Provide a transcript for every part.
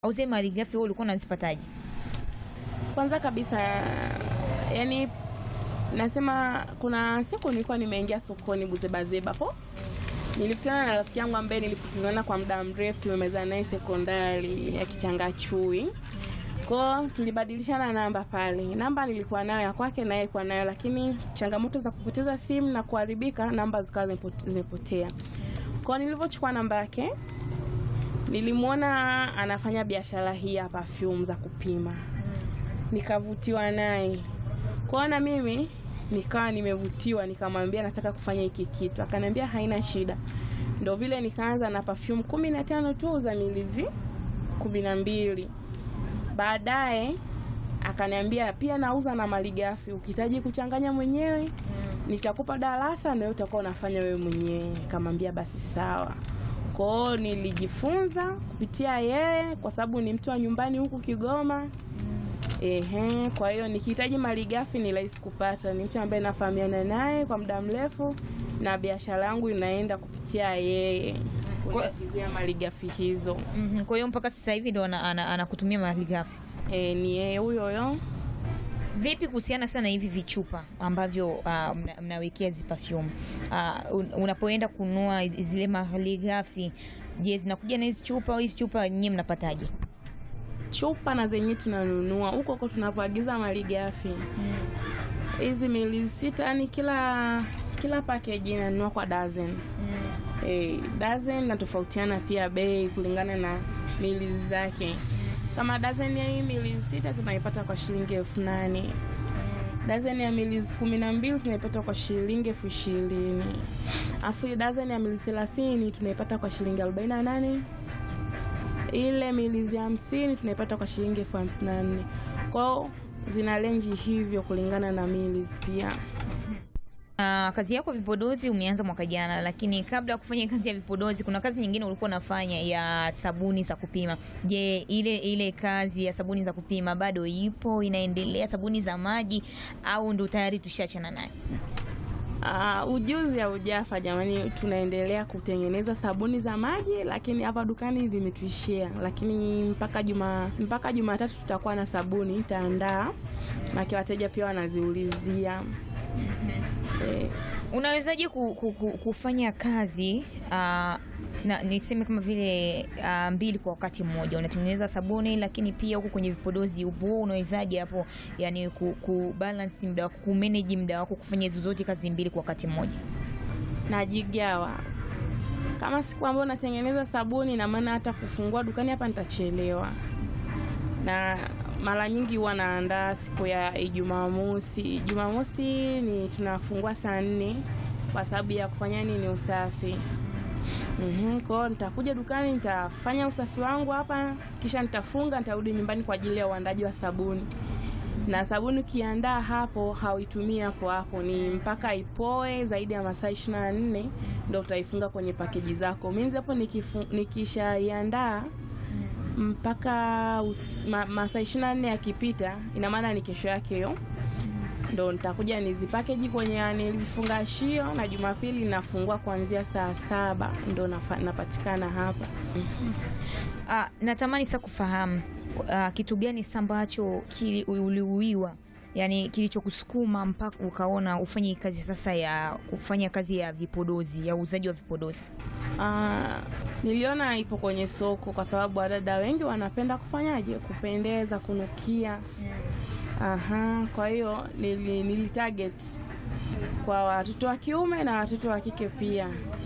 au zile malighafi wewe ulikuwa unazipataje? Kwanza kabisa, yani nasema kuna siku nilikuwa nimeingia sokoni Buzebazeba po nilikutana na rafiki yangu ambaye nilipotezana kwa muda mrefu, tumemezana naye sekondari ya Kichangachui. Kwao tulibadilishana namba pale, namba nilikuwa nayo ya kwake na yeye alikuwa nayo, lakini changamoto za kupoteza simu na kuharibika, namba zikawa zimepote- zimepotea. Kwao nilivyochukua namba yake, nilimwona anafanya biashara hii ya perfume za kupima, nikavutiwa naye kwao, na mimi nikawa nimevutiwa, nikamwambia nataka kufanya hiki kitu, akaniambia haina shida. Ndo vile nikaanza na perfume kumi na tano tu za milizi kumi na mbili. Baadaye akaniambia pia nauza na malighafi, ukihitaji kuchanganya mwenyewe nitakupa darasa na wewe utakuwa unafanya wewe mwenyewe. Nikamwambia basi sawa. Kwao nilijifunza kupitia yeye, kwa sababu ni mtu wa nyumbani huku Kigoma. Ehe, kwa hiyo nikihitaji malighafi ni rahisi kupata. Ni mtu ambaye nafahamiana naye kwa muda mrefu na biashara yangu inaenda kupitia yeye kuingizia malighafi hizo. Mhm, Kwa hiyo mpaka sasa hivi ndo ana- ana- anakutumia malighafi. E, ni yeye huyo huyo. Vipi kuhusiana sana hivi vichupa ambavyo ah, mna- mnawekea hizi perfume? Ah, un- unapoenda kununua hizi- zile malighafi, je, zinakuja na hizi chupa au hizi chupa nyinyi mnapataje? chupa na zenyewe tunanunua huko huko tunapoagiza malighafi hizi mili sita, yani kila kila package inanunua kwa dozen. Eh, dozen natofautiana pia bei kulingana na mili zake. Kama dozen ya hii mili sita tunaipata kwa shilingi elfu nane dozen ya mili kumi na mbili tunaipata kwa shilingi elfu ishirini afu dozen ya mili thelathini tunaipata kwa shilingi arobaini na nane ile milizi hamsini tunaipata kwa shilingi elfu hamsini na nne kwao zina renji hivyo kulingana na milizi pia Ah, kazi yako vipodozi umeanza mwaka jana, lakini kabla ya kufanya kazi ya vipodozi kuna kazi nyingine ulikuwa unafanya ya sabuni za kupima. Je, ile ile kazi ya sabuni za kupima bado ipo inaendelea, sabuni za maji au ndo tayari tushachana nayo? Ah, ujuzi haujafa jamani, tunaendelea kutengeneza sabuni za maji, lakini hapa dukani limetuishia, lakini mpaka juma mpaka Jumatatu tutakuwa na sabuni itaandaa, maki wateja pia wanaziulizia eh, Unawezaje ku, ku, ku, kufanya kazi ah, na niseme kama vile ah, mbili kwa wakati mmoja, unatengeneza sabuni lakini pia huko kwenye vipodozi upo, wewe unawezaje hapo, yani ku, ku balance muda wako, ku manage muda wako kufanya hizo zote kazi mbili kwa wakati mmoja? najigawa kama siku ambayo natengeneza sabuni, na maana hata kufungua dukani hapa nitachelewa, na mara nyingi huwa naandaa siku ya Jumamosi. Jumamosi ni tunafungua saa nne kwa sababu ya kufanya nini, usafi. Mhm, kwa hiyo nitakuja dukani nitafanya usafi wangu hapa, kisha nitafunga, nitarudi nyumbani kwa ajili ya uandaji wa sabuni na sabuni ukiandaa hapo hauitumii hapo hapo, ni mpaka ipoe zaidi ya masaa ishirini na nne ndo utaifunga kwenye pakeji zako. Minzi hapo nikifu- nikishaiandaa mpaka us- ma, masaa ishirini na nne yakipita, ina maana ni kesho yake hiyo ndo nitakuja nizipakeji kwenye nilifungashio, na Jumapili nafungua kuanzia saa saba ndo nafa- napatikana hapa. Ah, natamani sasa kufahamu ah, kitu gani sasa ambacho kili- uliuiwa yani kilichokusukuma mpaka ukaona ufanye kazi sasa ya kufanya kazi ya vipodozi ya uuzaji wa vipodozi. Ah, niliona ipo kwenye soko kwa sababu wadada wengi wanapenda kufanyaje, kupendeza, kunukia. Aha, kwa hiyo nili, nili target kwa watoto wa kiume na watoto wa kike pia,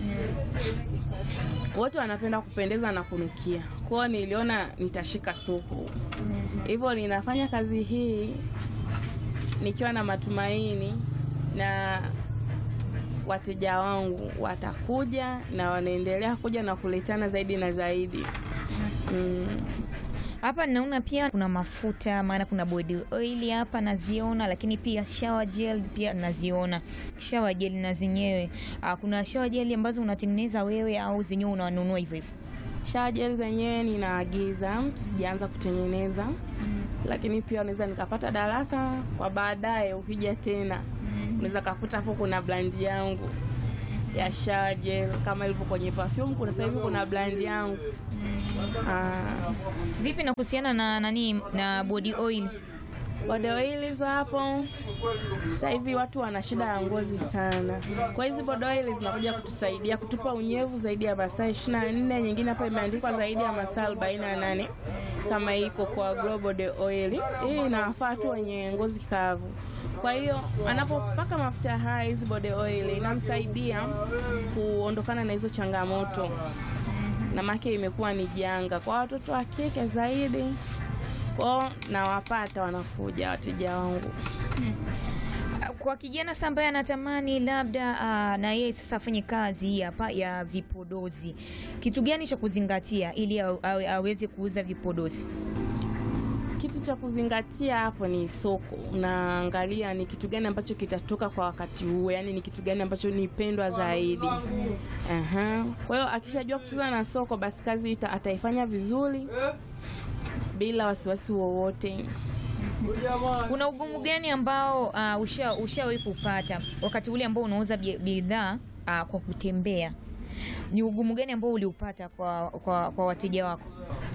wote wanapenda kupendeza na kunukia. Kwa hiyo niliona nitashika soko, hivyo ninafanya kazi hii nikiwa na matumaini na wateja wangu watakuja na wanaendelea kuja na kuletana zaidi na zaidi. Mm. Hapa naona pia kuna mafuta, maana kuna body oil hapa naziona, lakini pia shower gel pia naziona. Shower gel na zenyewe ah, kuna shower gel ambazo unatengeneza wewe au zenyewe unanunua hivyo hivyo? Shower gel zenyewe ninaagiza, sijaanza kutengeneza, lakini pia unaweza nikapata darasa kwa baadaye. Ukija tena unaweza kakuta hapo kuna brand yangu ya shower gel kama ilivyo kwenye perfume. Kuna sasa hivi kuna brand yangu ah, Vipi na kuhusiana na nani na body oil? body oil hizo hapo. Sasa hivi watu wana shida ya ngozi sana, kwa hizi body oil zinakuja kutusaidia kutupa unyevu zaidi ya masaa 24. Nyingine hapa imeandikwa zaidi ya masaa 48 kama iko kwa Glow Body Oil. Hii inawafaa tu wenye ngozi kavu. Kwa hiyo anapopaka mafuta haya, hizi body oil inamsaidia kuondokana na hizo changamoto, na make imekuwa ni janga kwa watoto wa kike zaidi kwao, nawapata wanakuja wateja wangu. Kwa kijana sasa ambaye anatamani labda ah, na yeye sasa afanye kazi hii hapa ya vipodozi, kitu gani cha kuzingatia ili awe- awe- aweze kuuza vipodozi? Kitu cha kuzingatia hapo ni soko. Unaangalia ni kitu gani ambacho kitatoka kwa wakati huo, yaani ni kitu gani ambacho ni pendwa zaidi. Aha. Kwa hiyo akishajua kucheza na soko, basi kazi ita, ataifanya vizuri bila wasiwasi wowote. Kuna ugumu gani ambao uh, usha ushawahi kupata wakati ule ambao unauza bi- bidhaa uh, kwa kutembea? Ni ugumu gani ambao uliupata kwa, kwa, kwa wateja wako?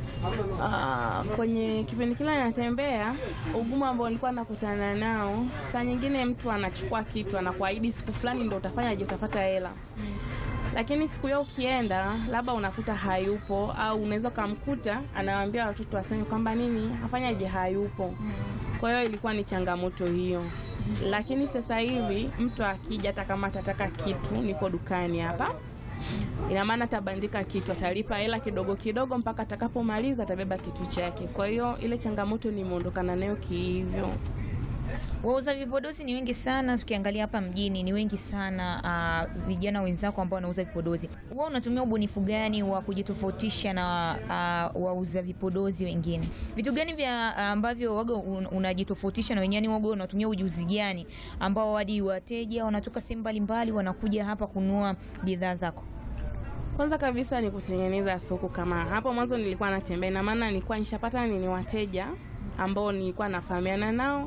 Ah, kwenye kipindi kile natembea, ugumu ambao nilikuwa nakutana nao, saa nyingine mtu anachukua kitu anakuahidi siku fulani ndo utafanyaje, utapata hela, lakini siku hiyo ukienda, labda unakuta hayupo, au unaweza ukamkuta anawaambia watoto waseme kwamba nini afanyaje, hayupo. Kwa hiyo ilikuwa ni changamoto hiyo, lakini sasa hivi mtu akija, hata kama atataka kitu, nipo dukani hapa ina maana atabandika kitu, atalipa hela kidogo kidogo mpaka atakapomaliza atabeba kitu chake. Kwa hiyo ile changamoto nimeondokana nayo kihivyo. Wauza vipodozi ni wengi sana, tukiangalia hapa mjini ni wengi sana uh, vijana wenzako ambao wanauza vipodozi. Wewe unatumia ubunifu gani wa kujitofautisha na uh, wauza vipodozi wengine? Vitu gani vya ambavyo waga un, unajitofautisha na wengine? Waga unatumia ujuzi gani ambao hadi wateja wanatoka sehemu mbalimbali wanakuja hapa kununua bidhaa zako? Kwanza kabisa ni kutengeneza soko. Kama hapo mwanzo nilikuwa natembea, ina maana nilikuwa nishapata nini wateja ambao nilikuwa nafahamiana nao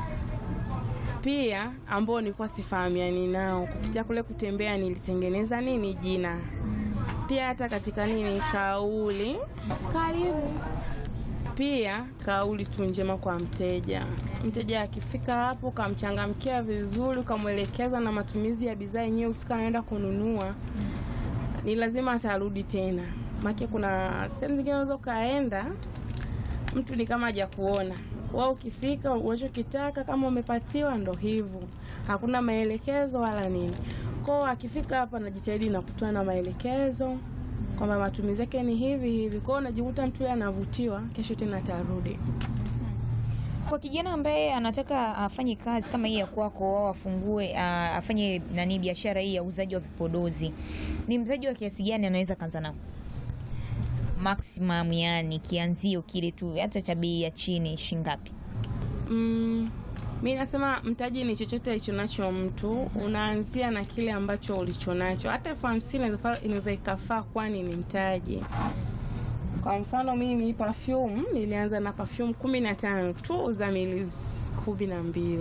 pia ambao nilikuwa sifahamiani nao. Kupitia kule kutembea nilitengeneza nini jina, pia hata katika nini kauli karibu pia kauli tu njema kwa mteja. Mteja akifika hapo, ukamchangamkia vizuri, ukamwelekeza na matumizi ya bidhaa yenyewe husika anaenda kununua, ni lazima atarudi tena. Maana kuna sehemu zingine unaweza ukaenda, mtu ni kama hajakuona wewe. Ukifika unachokitaka kama umepatiwa, ndo hivyo, hakuna maelekezo wala nini. Kwao akifika hapa, najitahidi na kutoa na maelekezo kwamba matumizi yake ni hivi hivi. Kwao unajikuta mtu yeye anavutiwa, kesho tena atarudi. Kwa kijana ambaye anataka afanye kazi kama hii ya kwako au afungue uh, afanye nani biashara hii ya uuzaji wa vipodozi, ni mtaji wa kiasi gani anaweza kaanza nao? Maximum, yani kianzio kile tu, hata cha bei ya chini shingapi? Mm, mi nasema mtaji ni chochote alichonacho mtu, unaanzia na kile ambacho ulichonacho. Hata elfu hamsini inaweza- inaweza ikafaa, kwani ni mtaji. Kwa mfano mimi perfume nilianza na perfume kumi na tano tu za mili kumi na mbili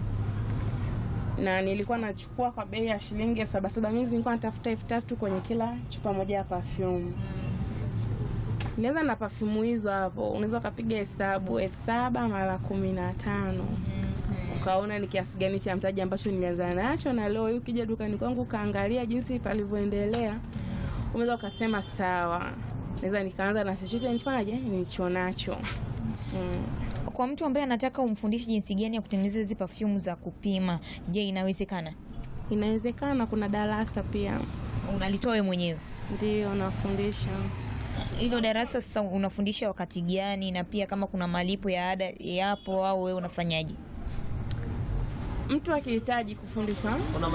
na nilikuwa nachukua kwa bei ya shilingi elfu saba saba. Mimi nilikuwa natafuta elfu tatu kwenye kila chupa moja ya perfume. Nilianza na perfume hizo hapo, unaweza ukapiga hesabu elfu saba mara kumi na tano ukaona ni kiasi gani cha mtaji ambacho nilianza nacho, na leo hii ukija dukani kwangu ukaangalia jinsi palivyoendelea, unaweza ukasema sawa, naweza nikaanza na chochote nifanyaje nilicho nacho mm. Kwa mtu ambaye anataka umfundishe jinsi gani ya kutengeneza hizi perfume za kupima, je, inawezekana? Inawezekana, kuna darasa pia Unalitoa wewe mwenyewe ndio nafundisha. hilo darasa? Sasa unafundisha wakati gani, na pia kama kuna malipo ya ada yapo au wewe unafanyaje? Mtu akihitaji kufundishwa,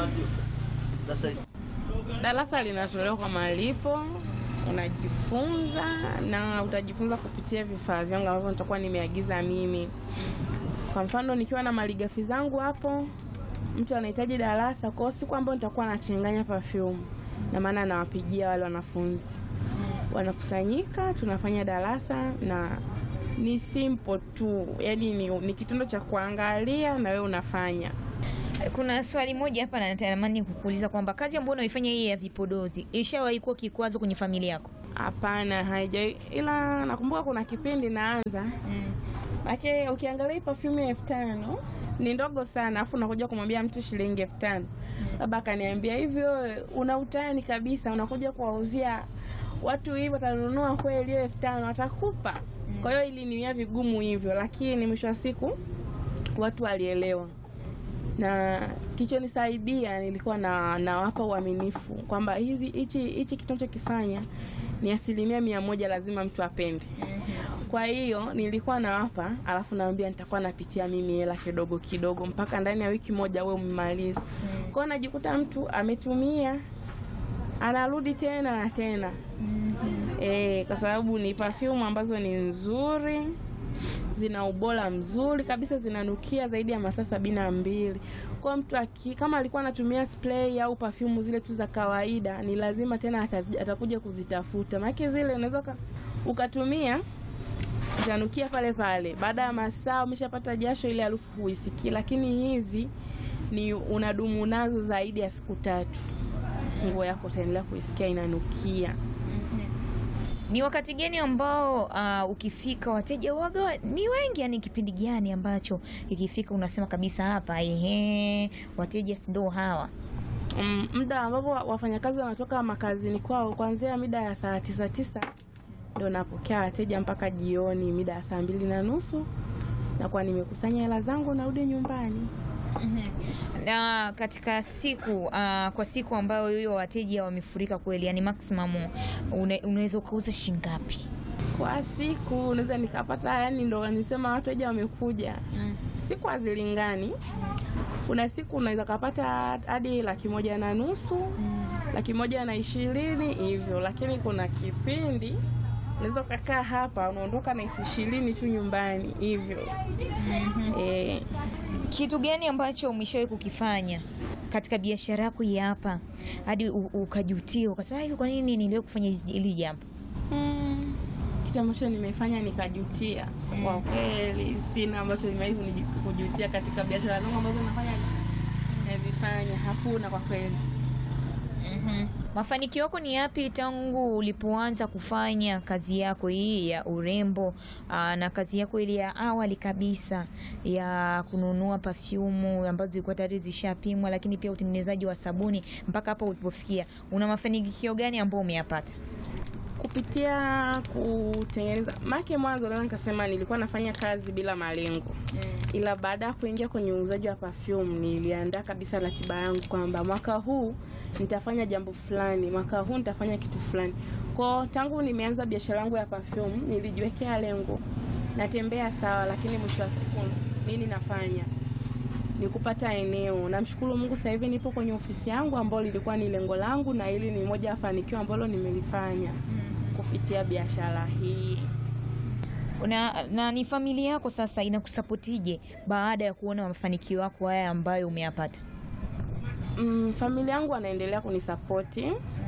darasa linatolewa kwa malipo, unajifunza na utajifunza kupitia vifaa vyangu ambavyo nitakuwa nimeagiza mimi. Kwa mfano, nikiwa na malighafi zangu hapo, mtu anahitaji darasa kwao, siku ambayo nitakuwa nachanganya perfume, na maana nawapigia wale wanafunzi, wanakusanyika, tunafanya darasa na ni simple tu, yani ni, ni kitendo cha kuangalia na wewe unafanya. Kuna swali moja hapa natamani kukuuliza kwamba kazi ambayo unaifanya hii ya vipodozi ishawahi kuwa kikwazo kwenye familia yako? Hapana, haija, ila nakumbuka kuna kipindi naanza Maana ukiangalia hii perfume ya elfu tano ni ndogo sana, afu unakuja kumwambia mtu shilingi elfu tano Baba akaniambia hivyo, una utani kabisa, unakuja kuwauzia watu hivyo, watanunua kweli hiyo elfu tano watakupa? Kwa hiyo iliniwia vigumu hivyo, lakini mwisho wa siku watu walielewa, na kilichonisaidia nilikuwa na nawapa uaminifu kwamba hizi hichi hichi kitu nachokifanya ni asilimia mia moja lazima mtu apende. Kwa hiyo nilikuwa nawapa, alafu naambia nitakuwa napitia mimi hela kidogo kidogo mpaka ndani ya wiki moja wewe umemaliza. Kwa hiyo najikuta mtu ametumia anarudi tena na tena eh, kwa sababu ni perfume ambazo ni nzuri, zina ubora mzuri kabisa, zinanukia zaidi ya masaa sabini na mbili. Kwa mtu aki, kama alikuwa anatumia spray au perfume zile tu za kawaida, ni lazima tena atazi- atakuja kuzitafuta, maana zile unaweza uka- ukatumia utanukia pale pale, baada ya masaa umeshapata jasho, ile harufu huisikii. Lakini hizi ni unadumu nazo zaidi ya siku tatu, nguo yako utaendelea kuisikia inanukia. Ni wakati gani ambao uh, ukifika wateja waga ni wengi, yani kipindi gani ambacho ikifika unasema kabisa hapa, ehe, wateja ndo hawa? Mm, muda ambapo wa- wafanyakazi wanatoka makazini kwao kuanzia mida ya saa tisa tisa ndio napokea wateja mpaka jioni mida ya saa mbili na nusu nakuwa nimekusanya hela zangu narudi nyumbani. Na katika siku uh, kwa siku ambayo hiyo wateja wamefurika kweli, yani maximum une, unaweza ukauza shingapi? Kwa siku unaweza nikapata, yani ndo nisema wateja wamekuja, siku hazilingani. Kuna siku unaweza kapata hadi laki moja na nusu laki moja na ishirini hivyo, lakini kuna kipindi unaweza ukakaa hapa unaondoka na elfu ishirini tu nyumbani hivyo. Eh, Kitu gani ambacho umeshawahi kukifanya katika biashara yako hii hapa hadi u- ukajutia ukasema hivi, kwa nini niliwahi kufanya hili jambo? mm, kitu ambacho nimefanya nikajutia, kwa kweli sina ambacho nimewahi kuniji- kujutia katika biashara zangu ambazo nafanya nazifanya, hakuna kwa kweli. Mhm. Mafanikio yako ni yapi tangu ulipoanza kufanya kazi yako hii ya urembo aa, na kazi yako ile ya awali kabisa ya kununua pafyumu ambazo zilikuwa tayari zishapimwa, lakini pia utengenezaji wa sabuni mpaka hapa ulipofikia, una mafanikio gani ambayo umeyapata? kupitia kutengeneza make, mwanzo naweza nikasema nilikuwa nafanya kazi bila malengo, ila baada ya kuingia kwenye uuzaji wa perfume niliandaa kabisa ratiba yangu kwamba mwaka huu nitafanya jambo fulani, mwaka huu nitafanya kitu fulani. Kwa tangu nimeanza biashara yangu ya perfume nilijiwekea lengo, natembea sawa, lakini mwisho wa siku nini nafanya ni kupata eneo. Namshukuru Mungu, sasa hivi nipo kwenye ofisi yangu ambayo lilikuwa ni lengo langu, na hili ni moja ya fanikio ambalo nimelifanya kupitia biashara hii. Na, na ni familia yako sasa inakusapotije baada ya kuona mafanikio yako haya ambayo umeyapata? Mm, familia yangu wanaendelea kunisapoti,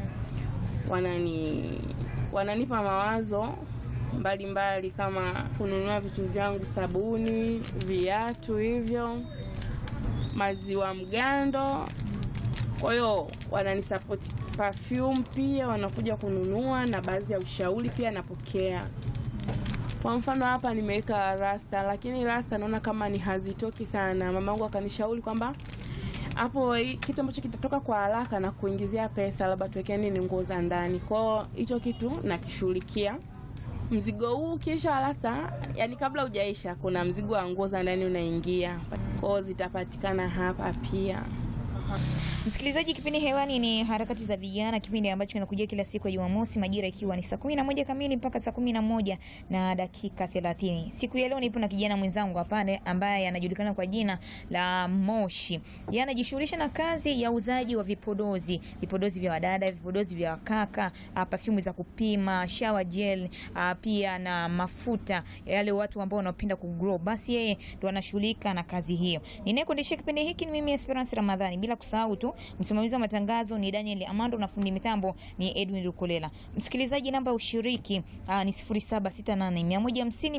wanani wananipa mawazo mbalimbali mbali, kama kununua vitu vyangu, sabuni, viatu, hivyo maziwa mgando. Kwa hiyo wananisapoti. Perfume pia wanakuja kununua, na baadhi ya ushauri pia napokea. Kwa mfano hapa nimeweka rasta, lakini rasta naona kama ni hazitoki sana. Mamangu akanishauri kwamba hapo hii- kitu ambacho kitatoka kwa haraka na kuingizia pesa, labda tuwekeni ni nguo za ndani. Kwao hicho kitu nakishughulikia. Mzigo huu ukiisha rasta, yani kabla hujaisha, kuna mzigo wa nguo za ndani unaingia, kwao zitapatikana hapa pia. Msikilizaji, kipindi hewani ni harakati za vijana, kipindi ambacho kinakujia kila siku ya Jumamosi majira ikiwa ni saa kumi na moja kamili mpaka saa kumi na moja na dakika thelathini. Siku ya leo nipo na kijana mwenzangu hapa ambaye anajulikana kwa jina la Moshi. Yeye anajishughulisha na kazi ya uzaji wa vipodozi, vipodozi vya wadada, vipodozi vya wakaka, ah, perfume za kupima, shower gel, ah, pia na mafuta yale watu ambao wanapenda kugrow. Basi yeye ndo anashughulika na kazi hiyo. Ninayekuendeshea kipindi hiki ni mimi Esperance Ramadhani bila bila kusahau tu msimamizi wa matangazo ni Daniel Amando na fundi mitambo ni Edwin Lukolela. Msikilizaji, namba ya ushiriki uh, ni 0768 150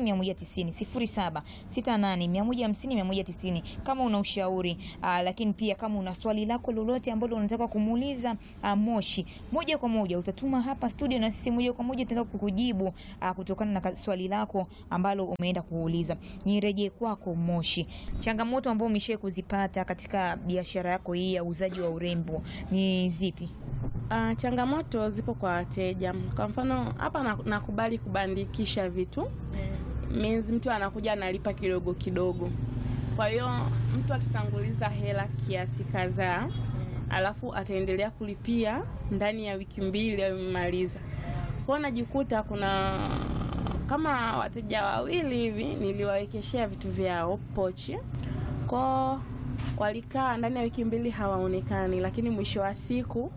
190 0768 150 190 kama una ushauri uh, lakini pia kama una swali lako lolote ambalo unataka kumuuliza uh, Moshi moja kwa moja utatuma hapa studio na sisi moja kwa moja tutaenda kukujibu uh, kutokana na ka- swali lako ambalo umeenda kuuliza. Nirejee kwako Moshi, changamoto ambayo umeshawahi kuzipata katika biashara yako hii ya uuzaji wa urembo ni zipi? Ah, changamoto zipo kwa wateja. Kwa mfano hapa na- nakubali kubandikisha vitu means mtu anakuja analipa kidogo kidogo. Kwa hiyo mtu atatanguliza hela kiasi kadhaa, alafu ataendelea kulipia ndani ya wiki mbili amemaliza. Kwa hiyo najikuta kuna kama wateja wawili hivi niliwawekeshea vitu vyao pochi kwao, walikaa ndani ya wiki mbili hawaonekani, lakini mwisho wa siku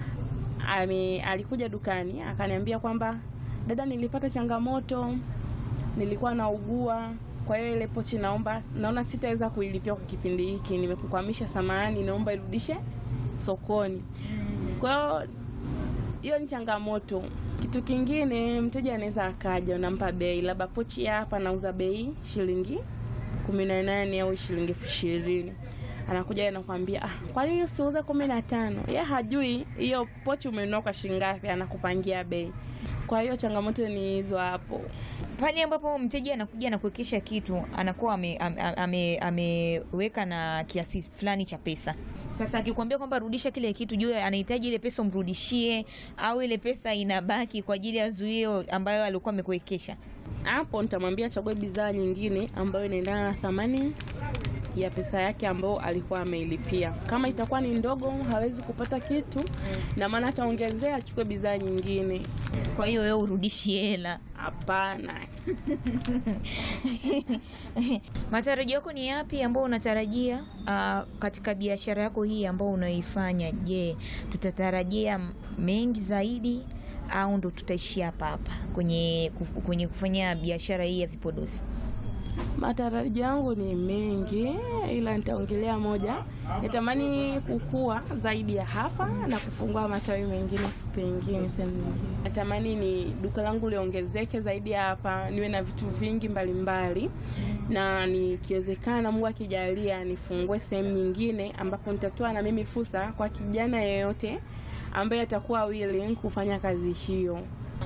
ame, alikuja dukani akaniambia kwamba dada, nilipata changamoto, nilikuwa naugua, kwa hiyo ile pochi naomba, naona sitaweza kuilipia kwa kipindi hiki, nimekukwamisha, samahani, naomba irudishe sokoni. Kwa hiyo hiyo ni changamoto. Kitu kingine, mteja anaweza akaja, unampa bei, labda pochi ya hapa nauza bei shilingi kumi na nane au shilingi elfu ishirini anakuja anakuambia ah, kwa nini usiuze kumi na tano? Ye hajui hiyo pochi umenunua kwa shilingi ngapi, anakupangia bei. Kwa hiyo changamoto ni hizo hapo. Pale ambapo mteja anakuja na kuwekesha kitu anakuwa ame- ame- ame- ameweka na kiasi fulani cha pesa. Sasa akikwambia kwamba rudisha kile kitu, juu anahitaji ile pesa umrudishie, au ile pesa inabaki kwa ajili ya zuio ambayo alikuwa amekuwekesha. Hapo nitamwambia achague bidhaa nyingine ambayo inaendana na thamani ya pesa yake ambayo alikuwa ameilipia. Kama itakuwa ni ndogo, hawezi kupata kitu, na maana ataongezea achukue bidhaa nyingine. Kwa hiyo wewe urudishi hela. Hapana. Matarajio yako ni yapi ambao unatarajia ah, katika biashara yako hii ambao unaifanya? Je, tutatarajia mengi zaidi au ndo tutaishia hapa hapa kwenye, kuf- kwenye kufanya biashara hii ya vipodozi? Matarajio yangu ni mengi, ila nitaongelea moja. Natamani kukua zaidi ya hapa na kufungua matawi mengine pengine sehemu nyingine. Natamani ni duka langu liongezeke zaidi ya hapa, niwe na vitu vingi mbalimbali na nikiwezekana, Mungu akijalia, nifungue sehemu nyingine ambapo nitatoa na mimi fursa kwa kijana yeyote ambaye atakuwa willing kufanya kazi hiyo.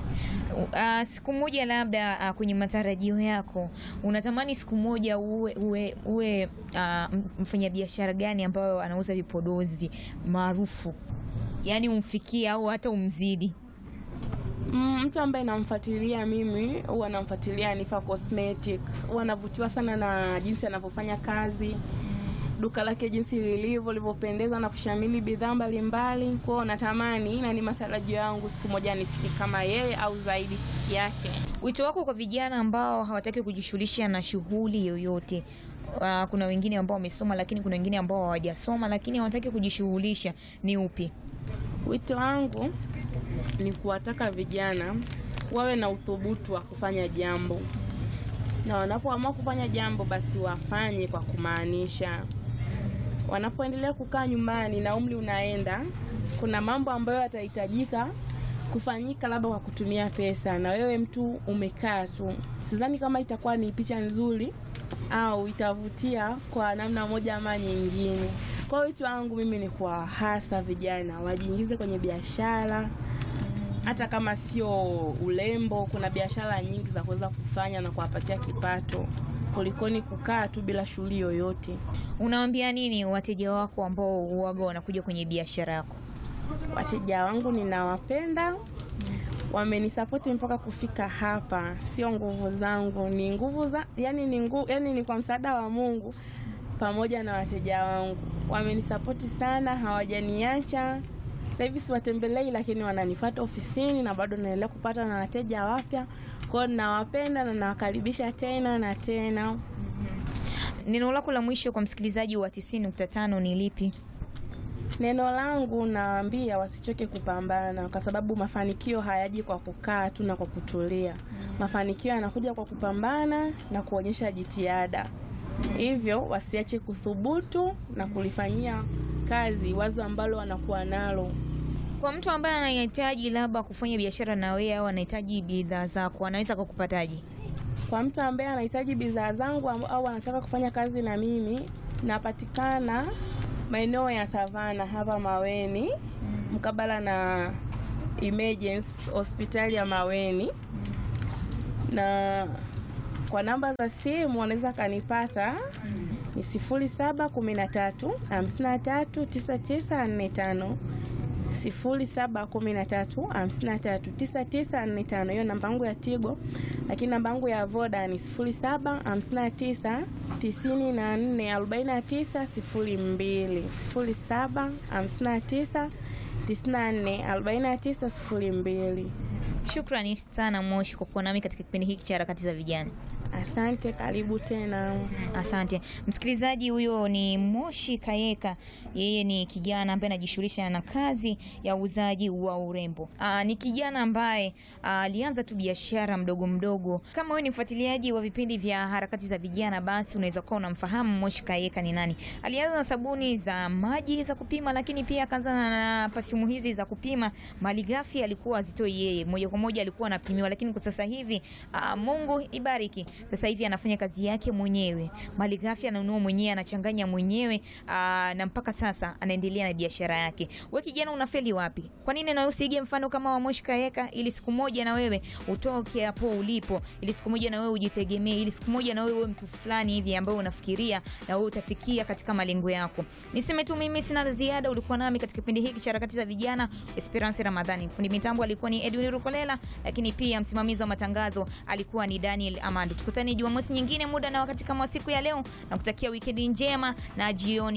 Uh, siku moja labda uh, kwenye matarajio yako unatamani siku moja uwe, uwe, uwe uh, mfanyabiashara gani ambayo anauza vipodozi maarufu, yaani umfikie au hata umzidi? Mm, mtu ambaye namfuatilia mimi huwa namfuatilia Nifa Cosmetic. Huwa navutiwa sana na jinsi anavyofanya kazi, duka lake jinsi lilivyo lilivyopendeza na kushamili bidhaa mbalimbali. Kwa hiyo natamani na ni matarajio yangu siku moja nifike kama yeye au zaidi yake. Wito wako kwa vijana ambao hawataki kujishughulisha na shughuli yoyote? Uh, kuna wengine ambao wamesoma lakini kuna wengine ambao hawajasoma lakini hawataki kujishughulisha, ni upi? Wito wangu ni kuwataka vijana wawe na uthubutu wa kufanya jambo, na wanapoamua kufanya jambo basi wafanye kwa kumaanisha. Wanapoendelea kukaa nyumbani na umri unaenda, kuna mambo ambayo yatahitajika kufanyika labda kwa kutumia pesa, na wewe mtu umekaa tu, sidhani kama itakuwa ni picha nzuri au itavutia kwa namna moja ama nyingine. Kwa hiyo wito wangu mimi ni kuwahasa vijana wajiingize kwenye biashara, hata kama sio urembo. Kuna biashara nyingi za kuweza kufanya na kuwapatia kipato kulikoni kukaa tu bila shughuli yoyote. Unawaambia nini wateja wako ambao huwaga wanakuja kwenye biashara yako? Wateja wangu ninawapenda, wamenisapoti mpaka kufika hapa. Sio nguvu zangu, ni nguvu za yani ni nguvu, yani ni kwa msaada wa Mungu pamoja na wateja wangu. Wamenisapoti sana, hawajaniacha. Sasa hivi siwatembelei, lakini wananifuata ofisini na bado naendelea kupata na wateja wapya. Kwa hiyo ninawapenda na nawakaribisha tena na tena. Neno lako la mwisho kwa msikilizaji wa 90.5 ni lipi? Neno langu nawaambia wasichoke kupambana, kwa sababu mafanikio hayaji kwa kukaa tu na kwa kutulia. Mafanikio yanakuja kwa kupambana na kuonyesha jitihada. Hivyo wasiache kuthubutu na kulifanyia kazi, wazo ambalo wanakuwa nalo. Kwa mtu ambaye anahitaji labda kufanya biashara na wewe au anahitaji bidhaa zako, anaweza kukupataje? Kwa mtu ambaye anahitaji bidhaa zangu am- au anataka kufanya kazi na mimi, napatikana maeneo ya Savana hapa Maweni, mkabala na Emergency hospitali ya Maweni, na kwa namba za simu wanaweza kanipata ni sifuri saba kumi na tatu hamsini na tatu tisa tisa nne tano sifuri saba kumi na tatu hamsini na tatu tisa tisa nne tano. Hiyo namba yangu ya Tigo, lakini namba yangu ya Voda ni sifuri saba hamsini na tisa tisini na nne arobaini na tisa sifuri mbili sifuri saba hamsini na tisa tisini na nne arobaini na tisa sifuri mbili. Shukrani sana Moshi kwa kuwa nami katika kipindi hiki cha harakati za vijana. Asante, karibu tena. Asante msikilizaji, huyo ni Moshi Kayeka. Yeye ni kijana ambaye anajishughulisha na kazi ya uuzaji wa urembo. Aa, ni kijana ambaye aa, alianza tu biashara mdogo mdogo. Kama wewe ni mfuatiliaji wa vipindi vya harakati za vijana, basi unaweza kuwa unamfahamu Moshi Kayeka ni nani. Alianza na sabuni za maji za kupima, lakini pia akaanza na perfume hizi za kupima. Malighafi alikuwa azitoi yeye, moja kwa moja alikuwa anapimiwa, lakini kwa sasa hivi aa, Mungu ibariki sasa hivi anafanya kazi yake mwenyewe, malighafi ananunua mwenyewe, anachanganya mwenyewe aa, na mpaka sasa anaendelea na biashara yake. We kijana, unafeli wapi? Kwa nini na wewe usige mfano kama wa Moshi Kayeka, ili siku moja na wewe utoke hapo ulipo, ili siku moja na wewe ujitegemee, ili siku moja na wewe uwe mtu fulani hivi ambaye unafikiria na wewe utafikia katika malengo yako. Niseme tu mimi sina la ziada. Ulikuwa nami katika kipindi hiki cha harakati za vijana, Esperance Ramadhani. Fundi mitambo alikuwa ni Edwin Rukolela, lakini pia msimamizi wa matangazo alikuwa ni Daniel Amando. Tukutane Jumamosi nyingine muda na wakati kama wa siku ya leo, na kutakia wikendi njema na jioni